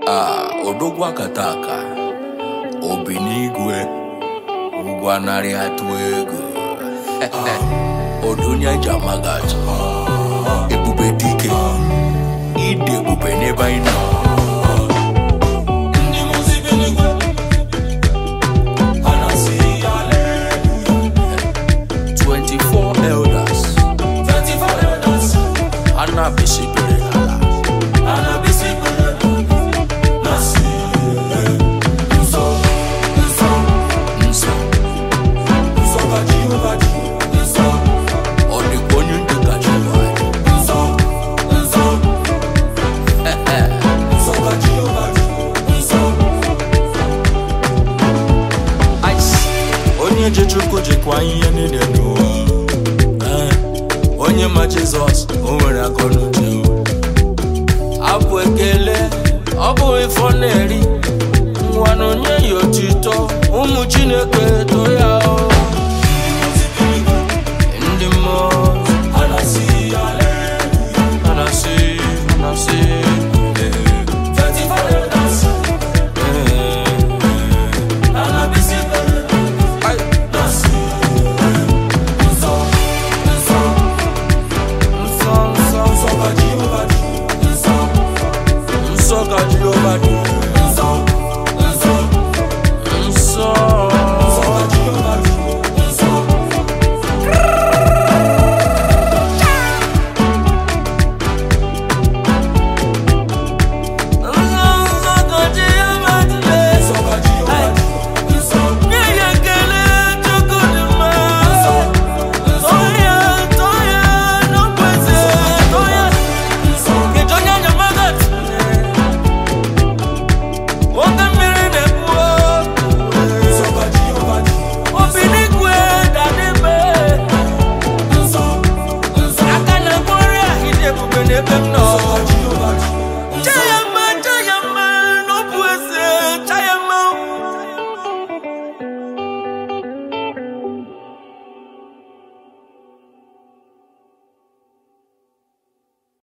a odogwu akataka obi n'igwe ugwu anarị atụ ego odonya jamagat ebube dike ide ebube n'ebe anyị nọ Ndị muzibi n'igwe, ha na-asị hallelujah. 24 elders 24 elders, a na-abịsibere n'ala ha na-abịsị ikpere, na-asị, nsọ, nsọ, nsọ nsọ ka Jehova dị. Nsọ, ọ dịkwa onye ndị kacha ụwa anyị. nsọ, nsọ, nsọ ka Jehova dị. Nsọ, Ice. onye ji chukwu jikwa ihe niile n'ụwa Eh, onye ma jizọs o nwere akọ n'uche abụ ekele ọ bụ ifo na-eri ngwanụ nye ya otito ụmụ chineke too ya o. ndị mmụọ ha na-asị hallelujah. a na-asị a na-asị eh, 24 elders, eh, ha na-abịsị ikpere, eh. na-asị, nsọ, nsọ, nsọ nsọ nsọ ka Jehova dị. Nsọ, nsọ ka jehova dị nsọ, nsọ, nsọ nsọ ka Jehova dị. Nsọ, nsọ ka Jehova dị. Nsọ, nsọ, nsọ ka Jehova dị. Nsọ, nsọ, Ebe m nọ, nsọ ka Jehova dị. Nsọ,